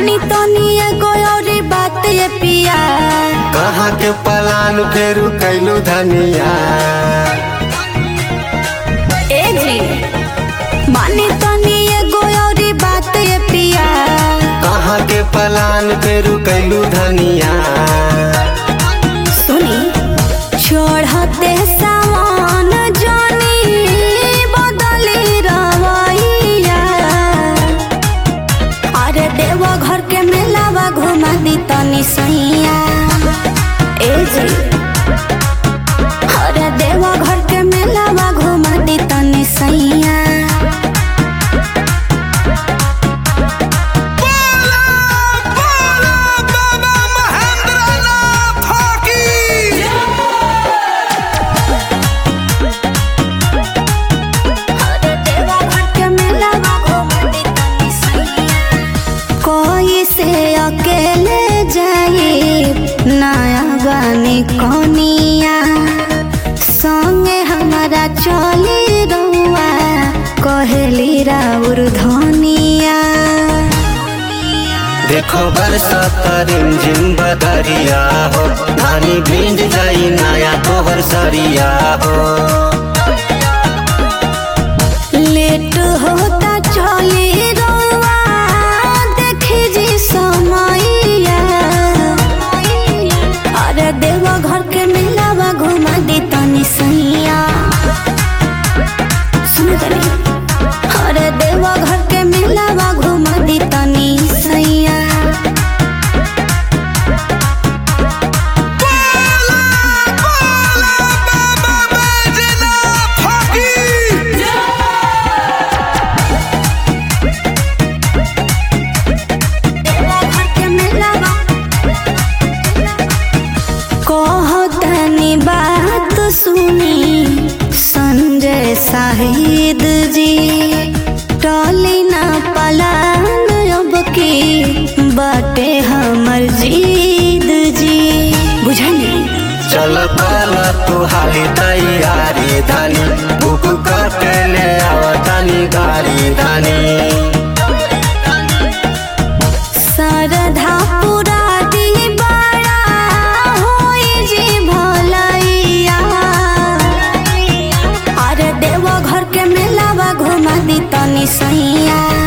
मानी तनी एगो औरी बात ये पिया कहाँ के पलान फेरू कैलू धनिया ए जी मानी तनी एगो औरी बात ये पिया कहाँ के पलान फेरू कैलू धनिया सुनी चढ़ते सावन जानी बदली रवैया अरे देव घर के मेलावा घुमा दी तनी सैया ए जी अरे देव घर के मेलावा घुमा दी तनी सैया अरे देव घर के मेलावा घुमा दी तनी सैया कोई से अकेले जाई नया बानी कोनिया संगे हमारा चली रहुआ कहेली राउर धनिया देखो बरसात रिमझिम बदरिया हो धानी भिंज जाई नया तोहर सरिया हो लेट होता चली रहुआ देखी जी समैया अरे देव घर के मिलावा घुमा दी तनी सैया सुन तनी अरे देव घर के मिलावा घुमा दी तनी सैया देव घर के मिलावा कहतनी बात सुनी संजय शाहिद जी टली ना पलान अब की बाटे हमर जीद जी बुझली चल कल तू हाली तैयारी धानी बुक करके ले आवतानी गाड़ी धानी सरधा पुरा दी बड़ा होई जी भलैया अरे देव घर के मेलावा घुमा दी तनी सैया